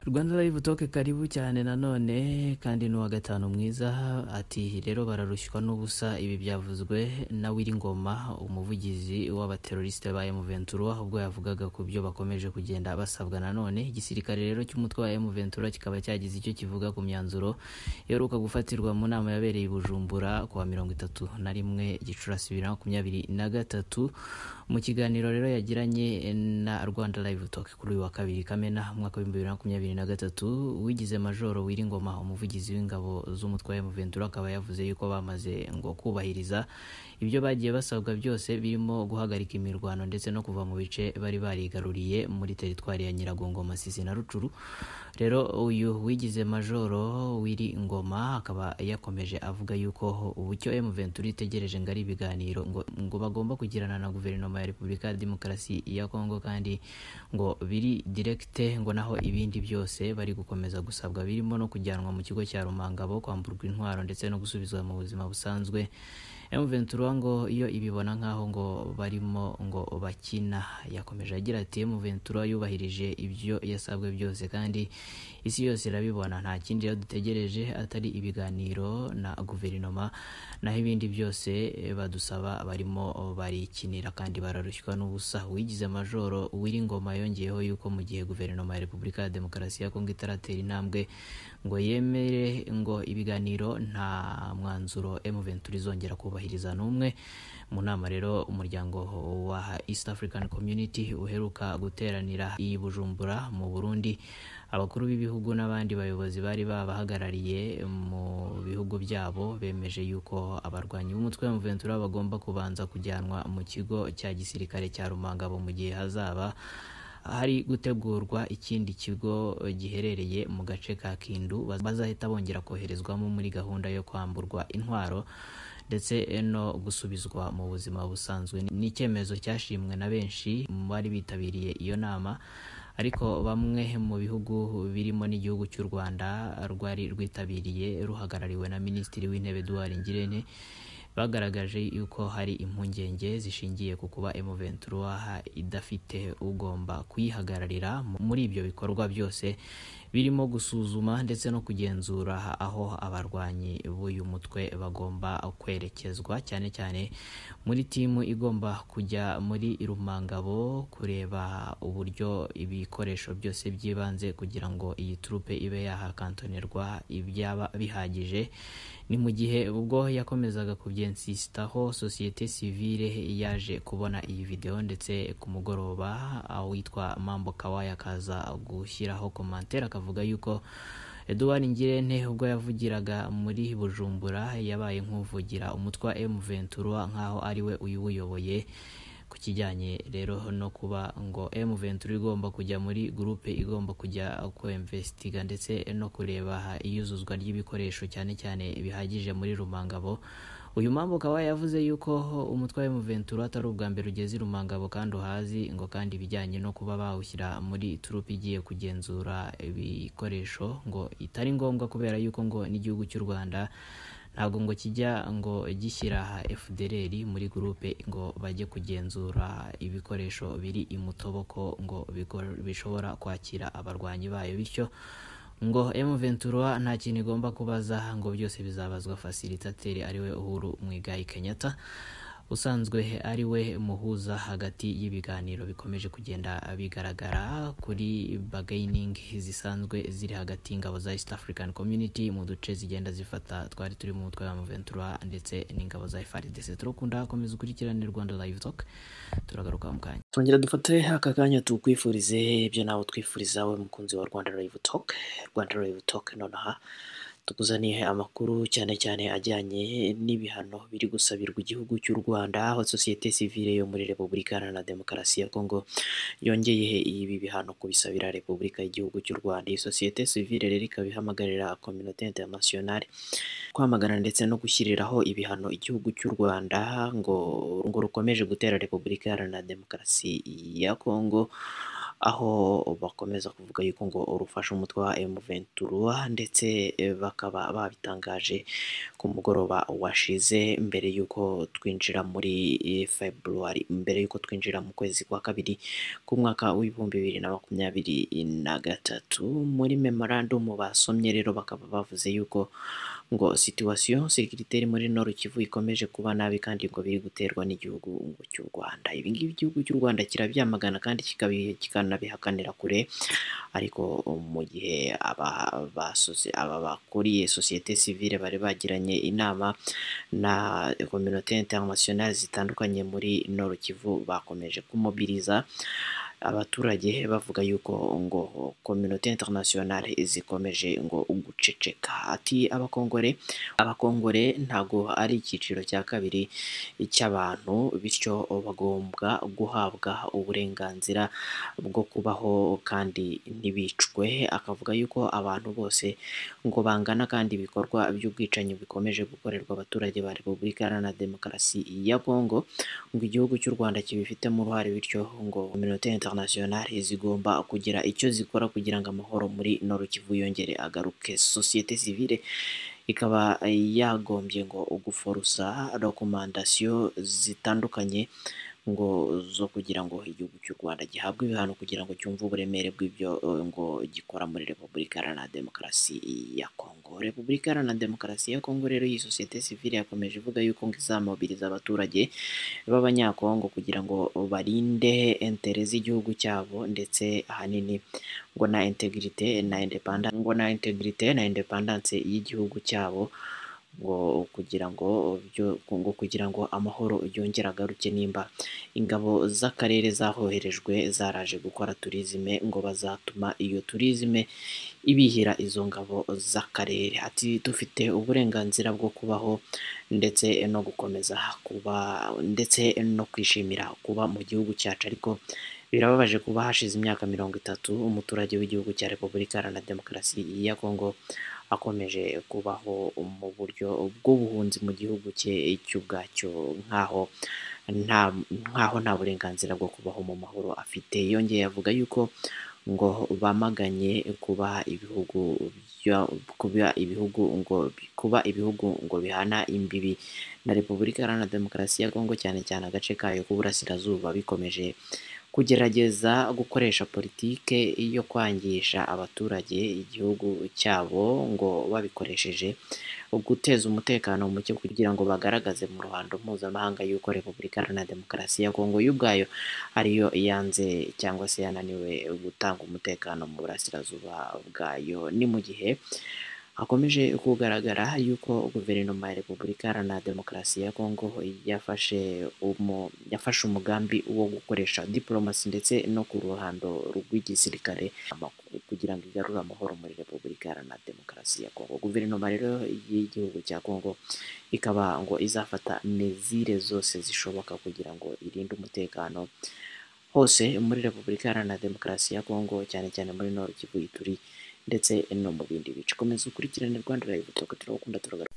butoke karibu cyane nanone kandi n'uwa gatanu mwiza ati rero bararushywa n'ubusa ibi byavuzwe na Wiringoma umuvugizi w'abaterorisite ba M23 ubwo yavugaga ku byo bakomeje kugenda basabwa nanone igisirikare rero cy'umutwe wa M23 kikaba cyagize icyo kivuga ku myanzuro iheruka gufatirwa mu nama yabereye i Bujumbura ku wa mirongo itatu na rimwe Gicurasi bibiri na makumyabiri na gatatu mu kiganiro rero yagiranye na Rwanda Live Talk kuri uyu wa kabiri Kamena mu mwaka w'ibihumbi bibiri na makumyabiri na gatatu wigize Majoro Wiringoma umuvugizi w'ingabo z'umutwe wa M23 akaba yavuze yuko bamaze ngo kubahiriza ibyo bagiye basabwa byose birimo guhagarika imirwano ndetse no kuva mu bice bari barigaruriye muri teritwari ya Nyiragongo Masisi na Rucuru rero uyu wigize Majoro Wiringoma akaba yakomeje avuga yuko ubucyo M23 itegereje ngo ari ibiganiro ngo, ngo bagomba kugirana na guverinoma ya Repubulika ya Demokarasi ya Kongo kandi ngo biri direkite ngo naho ibindi byose bari gukomeza gusabwa birimo no kujyanwa mu kigo cya Rumangabo kwamburwa intwaro ndetse no gusubizwa mu buzima busanzwe M23 ngo iyo ibibona nkaho ngo barimo ngo bakina yakomeje agira ati M23 yubahirije ibyo yasabwe byose kandi isi yose irabibona nta kindi rero dutegereje atari ibiganiro na guverinoma naho ibindi byose badusaba barimo barikinira kandi bararushywa n'ubusa wigize majoro Wiringoma yongeyeho yuko mu gihe guverinoma ya Repubulika ya Demokarasi ya Kongo itaratera intambwe ngo yemere ngo ibiganiro nta mwanzuro M23 izongera kubahiriza n'umwe mu nama rero umuryango wa East African Community uheruka guteranira i Bujumbura mu Burundi abakuru b'ibihugu n'abandi bayobozi bari babahagarariye mu bihugu byabo bemeje yuko abarwanyi b'umutwe wa M23 bagomba kubanza kujyanwa mu kigo cya gisirikare cya Rumangabo mu gihe hazaba hari gutegurwa ikindi kigo giherereye mu gace ka Kindu bazahita bongera koherezwamo muri gahunda yo kwamburwa intwaro ndetse no gusubizwa mu buzima busanzwe ni icyemezo cyashimwe na benshi mu bari bitabiriye iyo nama ariko bamwe mu bihugu birimo n'igihugu cy'u Rwanda rwari rwitabiriye ruhagarariwe na Minisitiri w'Intebe Edouard Ngirente bagaragaje yuko hari impungenge zishingiye ku kuba M23 idafite ugomba kuyihagararira muri ibyo bikorwa byose birimo gusuzuma ndetse no kugenzura aho abarwanyi b'uyu mutwe bagomba kwerekezwa cyane cyane muri timu igomba kujya muri Rumangabo kureba uburyo ibikoresho byose by'ibanze kugira ngo iyi turupe ibe yahakantonerwa ibyaba bihagije ni mu gihe ubwo yakomezaga kubyensisitaho sosiyete sivile yaje kubona iyi videwo ndetse ku mugoroba awitwa Mambo Kawaya akaza gushyiraho komantere akavuga yuko Edouard Ngirente ubwo yavugiraga muri Bujumbura yabaye nk'uvugira umutwe wa M23 nk'aho ariwe uyubuyoboye ku kijyanye rero no kuba ngo M23 igomba kujya muri gurupe igomba kujya kwemvestiga ndetse no kureba iyuzuzwa ry'ibikoresho cyane cyane bihagije muri Rumangabo uyu mpamvu ukaba yavuze yuko umutwe wa M23 atari ubwa mbere ugeze Rumangabo kandi uhazi ngo kandi ibijyanye no kuba bawushyira muri turupe igiye kugenzura ibikoresho ngo itari ngombwa kubera yuko ngo n'igihugu cy'u Rwanda ntabwo ngo kijya ngo gishyira FDLR muri gurupe ngo bajye kugenzura ibikoresho biri imutoboko ngo bishobora kwakira abarwanyi bayo bityo ngo M23 nta kintu igomba kubaza ngo byose bizabazwa facilitateri ariwe Uhuru Mwigayi Kenyatta usanzwe ari we muhuza hagati y'ibiganiro bikomeje kugenda bigaragara kuri bargaining zisanzwe ziri hagati y'ingabo za East African Community mu duce zigenda zifata twari turi mu mutwe wa M23 ndetse n'ingabo za FARDC turakunda komeza ukurikirane Rwanda Live Talk turagaruka mu kanya Twongera dufate aka kanya tukwifurize ibyo nawe twifuriza we mukunzi wa Rwanda Live Talk Rwanda Live Talk nonaha tukuzaniye amakuru cyane cyane ajyanye n'ibihano biri gusabirwa igihugu cy'u Rwanda aho sosiyete sivile yo muri Repubulika Iharanira Demokarasi ya Kongo yongeye ibi bihano kubisabira Repubulika y'igihugu cy'u Rwanda iyi sosiyete sivile rero ikaba ihamagarira communauté internationale kwamagana ndetse no gushyiriraho ibihano igihugu cy'u Rwanda ngo ngo rukomeje gutera Repubulika Iharanira Demokarasi ya Kongo aho bakomeza kuvuga yuko ngo rufasha umutwe wa M23 ndetse bakaba babitangaje ku mugoroba washize mbere y'uko twinjira muri February mbere y'uko twinjira mu kwezi kwa kabiri k'umwaka w'ibihumbi bibiri na makumyabiri na gatatu muri memorandum basomye rero bakaba bavuze yuko ngo situation sécuritaire muri Nord Kivu ikomeje kuba nabi kandi ngo biri guterwa n'igihugu ngo cy'u Rwanda ibi ngibi igihugu cy'u Rwanda kirabyamagana kandi kikabi- kikanabihakanira kure ariko mu gihe aba basoze aba bakuriye sosiyete sivile bari bagiranye inama na communauté internationale zitandukanye muri Nord Kivu bakomeje kumobiriza abaturage bavuga yuko ngo communauté internationale zikomeje ngo guceceka ati abakongore abakongore ntago ari icyiciro cya kabiri cy'abantu bityo bagombwa guhabwa uburenganzira bwo kubaho kandi ntibicwe akavuga yuko abantu bose ngo bangana kandi ibikorwa by'ubwicanyi bikomeje gukorerwa abaturage ba Repubulika Iharanira Demokarasi ya Kongo ngo igihugu cy'u Rwanda kibifitemo uruhare bityo ngo communauté internationale zigomba kugira icyo zikora kugira ngo amahoro muri Nord Kivu yongere agaruke société civile ikaba yagombye ngo guforusa recommandation zitandukanye ngo zo kugira ngo igihugu cy'u Rwanda gihabwe ibihano kugira ngo cyumve uburemere bw'ibyo eh, ngo gikora muri Repubulika Iharanira Demokarasi ya Kongo Repubulika Iharanira Demokarasi ya Kongo rero iyi sosiyete sivile yakomeje ivuga yuko ngo izamobiriza abaturage b'abanyakongo kugira ngo barinde intere z'igihugu cyabo ndetse ahanini ngo na integrite na independence ngo na integrite na independence y'igihugu cyabo ngo kugira ngo byo- ngo kugira ngo amahoro yongere agaruke nimba ingabo z'akarere zahoherejwe zaraje gukora turizime ngo bazatuma iyo turizime ibihira izo ngabo z'akarere ati dufite uburenganzira bwo kubaho ndetse no gukomeza kuba ndetse no kwishimira kuba mu gihugu cyacu ariko birababaje kuba hashize imyaka mirongo itatu umuturage w'igihugu cya repubulika iharanira demokarasi ya kongo akomeje kubaho mu buryo bw'ubuhunzi mu gihugu cye cy'ubwacyo nk'aho nta nk'aho nta burenganzira bwo kubaho mu mahoro afite yongeye avuga yuko ngo bamaganye kuba ibihugu bya- kuba ibihugu ngo kuba ibihugu ngo bihana imbibi na repubulika iharanira demokarasi ya kongo cyane cyane agace kayo k'uburasirazuba bikomeje kugerageza gukoresha politike yo kwangisha abaturage igihugu cyabo ngo babikoresheje guteza umutekano muke kugira ngo bagaragaze mu ruhando mpuzamahanga y'uko repubulika iharanira demokarasi ya kongo y'ubwayo ariyo yanze cyangwa se yananiwe gutanga umutekano mu burasirazuba bwayo ni mu gihe hakomeje kugaragara yuko guverinoma ya repubulika iharanira demokarasi ya kongo yafashe umu, yafashe umugambi wo gukoresha diporomasi ndetse no ku ruhando rw'igisirikare amak- kugira ngo igarure amahoro muri repubulika iharanira demokarasi ya kongo guverinoma rero y'igihugu cya kongo ikaba ngo izafata mezire zose zishoboka kugira ngo irinde umutekano hose muri repubulika iharanira demokarasi ya kongo cyane cyane muri nord kivu ituri ndetse no mu bindi bice komeza ukurikirane rwanda live tuba turakunda turagaruka